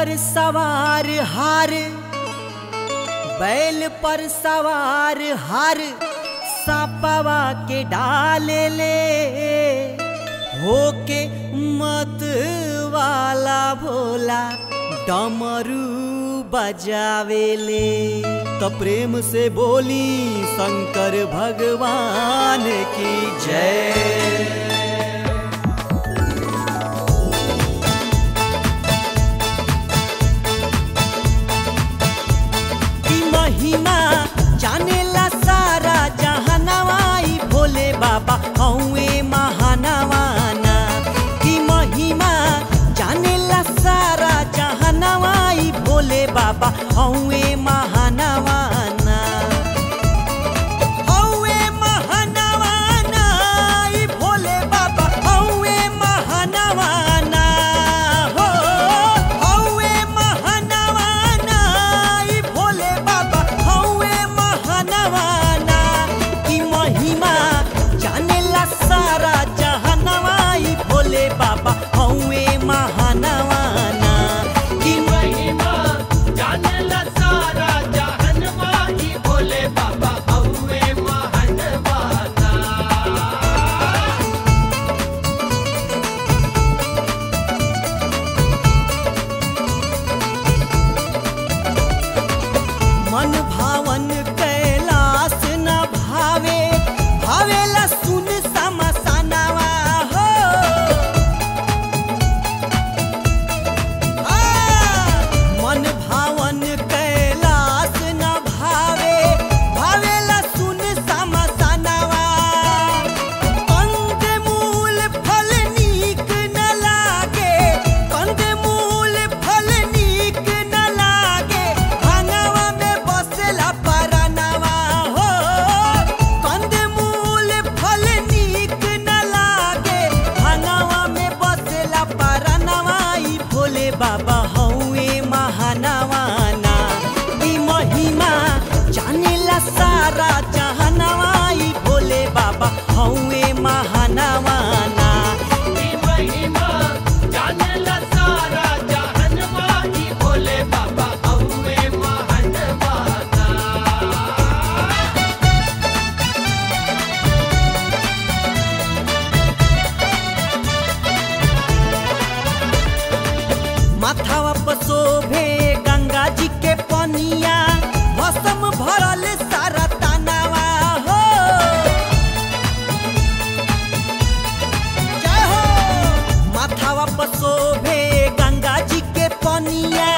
पर सवार हार बैल पर सवार हार सापवा के डाले ले होके मत वाला भोला डमरू बजावेले तो प्रेम से बोली शंकर भगवान की जय की महिमा जानेला सारा जहानवाई भोले बाबा हौए महानवाना की महिमा जानेला सारा जहानवाई भोले बाबा हौए महानवाना हौए महानवाना ई भोले बाबा हौए महानवाना हो हौए महानवाना ई भोले बाबा हौए महानवाना की महिमा जानेला सारा जहानवा ई भोले बाबा हौए महानवाना की महिमा जानेला सारा जहनवा ही भोले बाबा हउए महनवाना मन भावन कैलाश न भावे भावेला सुन समसनवा हो आ, मन भावन कैलाश न भावे भावेला सुन समसनवा कंद मूल फल नीक न लागे कंद मूल फल नीक न लागे भांगवा में बसला परनवा हो कंद मूल फल नीक न लागे भांगवा में बसला परनवा ई भोले बाबा हौए महानवाना ई महिमा जानेला सारा जहानवा ई भोले बाबा हौए महानवाना की महिमा जानेला सारा जहनवा ही भोले बाबा हउए महनवाना माथावा पर शोभे गंगा जी के पनिया मौसम भरल सारा तनावा हो जय हो माथावा पर शोभे गंगा जी के पनिया